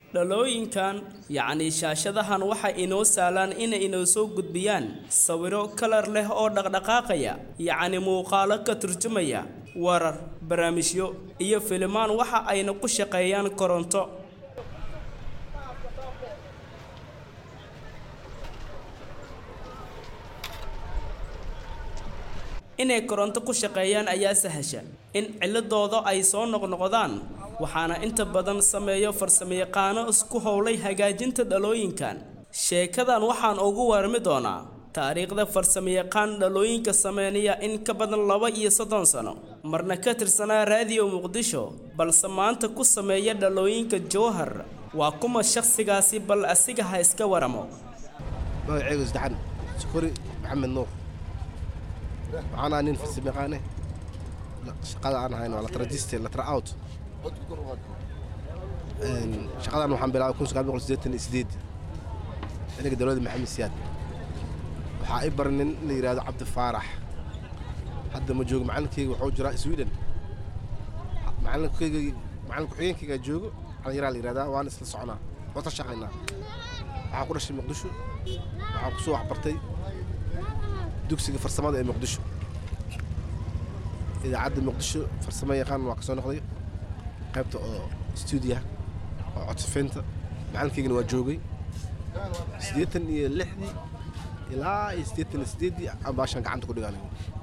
dhalooyinkan yacni shaashadahan waxay inoo sahlaan inay inoo soo gudbiyaan sawiro kalar leh oo dhaqdhaqaaqaya yacni muuqaalo ka turjumaya warar barnaamijyo iyo filimaan waxa ayna ku shaqeeyaan koronto inay koronto ku shaqeeyaan ayaa sahasha in ciladooda ay soo noqnoqdaan waxaana inta badan sameeyo farsamayaqaano isku howlay hagaajinta dhalooyinkan sheekadan waxaan ugu warmi doonaa taariikhda farsamayaqaan dhalooyinka sameynaya in ka badan laba iyo soddon sano marna ka tirsanaa raadiyo muqdisho balse maanta ku sameeya dhalooyinka jowhar waa kuma shakhsigaasi bal asiga ha iska waramo magacaygu saddexan sukuri maxamed nuur waxaan ahaa nin farsamayaqaane shaqada aan ahayn waa latrajiste latra out shaqadan waxaan bilaabay kun sagaal boqol siddeetan iyo sideed xilliga dowladda maxamed siyaad waxaa i baran nin la yidhahdo cabdi faarax hadda ma joogo macalinkeyga wuxuu jiraa sweden macalinkeyga macalin ku-xigeenkeyga joogo dhalinyaraa la yidhahdaa waan isla soconaa waan ka shaqaynaa waxaan ku dhashay muqdisho waxaan kusoo waxbartay dugsiga farsamada ee muqdisho idaacadda muqdisho farsamo yaqaan waa ka soo noqday qaybta oo stuudiyaha oo codsifaynta macalinkeygana waa joogay siddeetan iyo lixdii ilaa iyo siddeetan iyo siddeeddii aan baashaan gacanta ku dhigaanay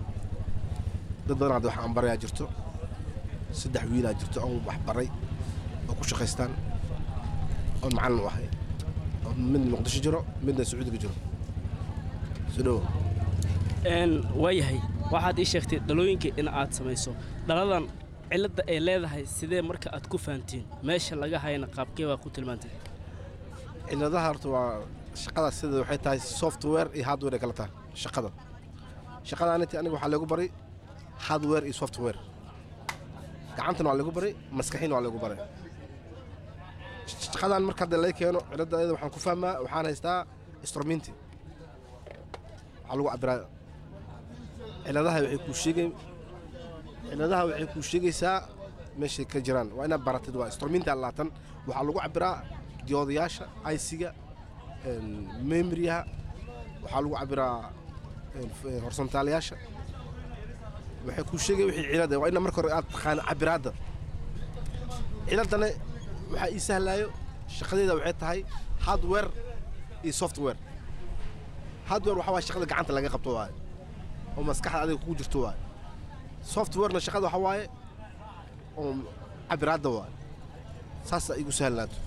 dad badan hadda waxaan barayaa jirto saddex wiilaa jirto oon wax baray oo ku shaqaystaan oon macallin u ahay oo midna muqdisho jiro midna sacuudiga jiro soo dhowo waayahay waxaad ii sheegtay dhalooyinka in aad samayso dhaladan cilladda ay leedahay sidee marka aad ku fahantiin meesha laga hayna qaabkee baa ku tilmaantay ciladaha horta waa shaqada sida waxay tahay software iyo hardware ay kala tahay shaqada shaqadaaniti aniga waxaa lagu baray hardware iyo software gacantana waa lagu baray maskaxiina waa lagu baray shaqadan marka hadda laga keeno ciladda ayada waxaan ku fahmaa waxaan haystaa instruminti waxaa lagu cabiraa ciladaha waxay kuu sheegay ciladaha waxay kuu sheegaysaa meeshay ka jiraan waa inaad baratid waa instruminta laatan waxaa lagu cabiraa diyoodayaasha aysiga memoriyaha waxaa lagu cabiraa horsontaalayaasha waxay kuu sheegay wixii cilada waa ina marka hore aad taqaana cabiraadda ciladana waxaa ii sahlaayo shaqadeeda waxay tahay hardware iyo software hardware waxaa waaya shaqada gacanta laga qabto waaye oo maskaxda adiga kugu jirto waaye softwarena shaqada waxaa waaye oo cabiraadda waaye saasa igu sahlaato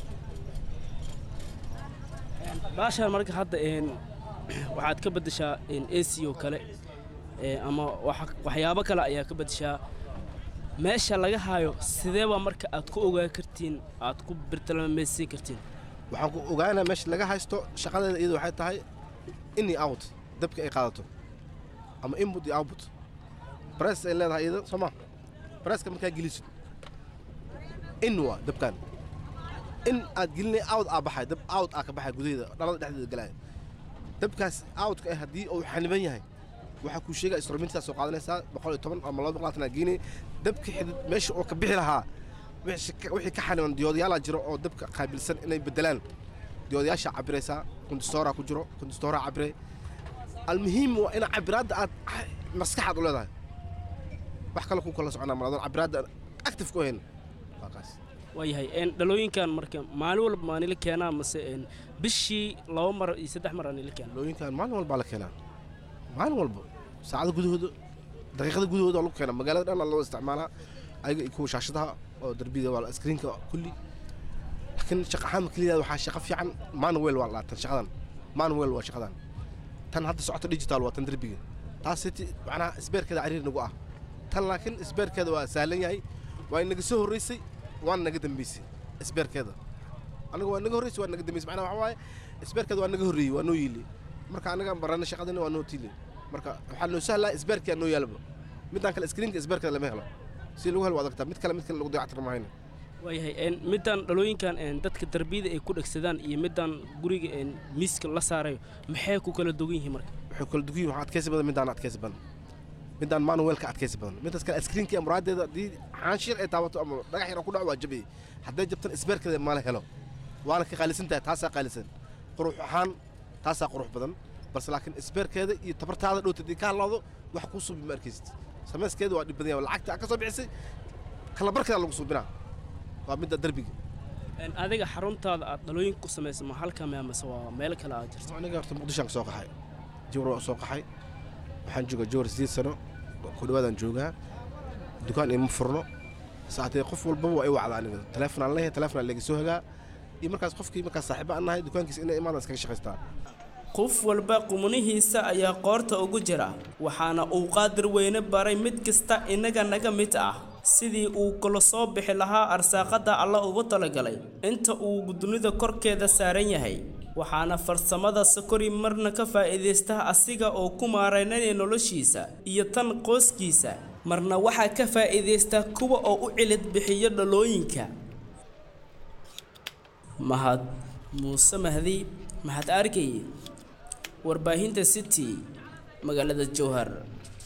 baashaan marka hadda waxaad ka beddeshaa ac oo kale ama waxyaabo kale ayaa ka beddeshaa meesha laga hayo sideeba marka aad ku ogaan kartiin aad ku birtalamamaysiin kartiin waxaan ku ogaanaa meesha laga haysto shaqadeeda iyada waxay tahay in iyo out dabka ay qaadato ama input iyo output bress ay leedahay iyada soo ma bresska markaa gelisid in waa dabkan in aad gelinay out aa baxay dab out aa ka baxay gudaheeda dhalada dhexdeeda galaya dabkaas outka ah haddii uu xaniban yahay waxaa kuu sheegaya instrumentaa soo qaadanaysaa boqol iyo toban ama laba boqol laatan aa geenay dabka xidid meesha oo ka bixi lahaa wixii ka xaniban diyoodyaalaa jiro oo dabka qaabilsan inay bedelaan diyoodayaashaa cabiraysaa kondistooraa ku jiro kondistooraa cabire almuhiim waa ina cabiraadda aad maskaxaad u leedahay wax kale ku kala soconaa maladoon cabiraadda active ku ahayn waa kaas waayahay dhalooyinkan marka maalin walba maanila keenaa mase bishii laba mar iyo saddex mar aanila keenaa dhalooyinkan maalin walbaa la keenaa maalin walba saacada gudahooda daqiiqada gudahooda waa lagu keenaa magaalada dhan loo isticmaalaa ayaga iyo kuwa shaashadaha oo darbiga waa screenka kulli laakiin shaqa ahaan keliyaad waxaa shaqo fiican manuel waa laatan shaqadan manuel waa shaqadan tan hadda socota digital waa tan darbiga taas macnaha isbeerkeeda cariir nagu ah tan laakiin isbeerkeeda waa sahlan yahay waa inaga soo horreysay waana naga dambeysay isbeerkeeda anaga waa naga horreysay waa naga dambeysay macnaha waxa waaye isbeerkeeda waa naga horreeyey waa noo yiili marka anaga barana shaqadina waa noo tiili marka waxaa noo sahlaa isbeerkeeda noo yaalaba midaan kale screenka isbeerkeeda lama helo si lagu helo waa adagtaa mid kale mid kale lagu dayactir mahayna waayahay middan dhalooyinkan dadka darbiyada ay ku dhegsadaan iyo middan guriga miiska la saarayo maxay ku kala dugan yihiin marka waxay kala dugan yihin waxaa adkaysi badan midaan adkaysi badan midaan manuelka adkaysi badan midaas kale screenka iyo muraadeeda haddii xaanshiir ay taabato ama dhagax yar ku dhaco waa jabiyey hadday jabtan isbeerkeeda mala helo waana ka qaalisan tahay taasaa qaalisan qurux ahaan taasaa qurux badan balse laakiin isbeerkeeda iyo tabartaada dhowta haddii ka hadlaado wax kuu suubi ma arkaysid samayskeeda waa dhib badan yahay lacagta aad ka soo bixisay kala barkeeda lagu suubinaa waa midda derbiga adiga xaruntaada aad dhalooyinka ku samaysa ma halka me amase waa meel kale aad jirto aniga horta muqdishoan ka soo qaxay jawr waa soo qaxay waxaan joogaa jawar sideed sano ku dhawaadaan joogaa dukaan ima furno saatee qof walbaba waa i wacda aniga teleefon aan leeyahay teleefon aan laga soo hagaa iyo markaas qofkii markaas saaxiibo aan nahay dukaankiisa inay imaadaan iskaga shaqaystaa qof walba qumnihiisa ayaa qoorta ugu jira waxaana uu qaadir weyne baray mid kasta inaga naga mid ah sidii uu kula soo bixi lahaa arsaaqada alla ugu talagalay inta uu dunida korkeeda saaran yahay waxaana farsamada sokori marna ka faa'iidaysta asiga oo ku maaraynaya noloshiisa iyo tan qoyskiisa marna waxaa ka faa'iidaysta kuwa oo u cilid bixiyo dhalooyinka mahad muuse mahdi mahad arkay warbaahinta city magaalada jowhar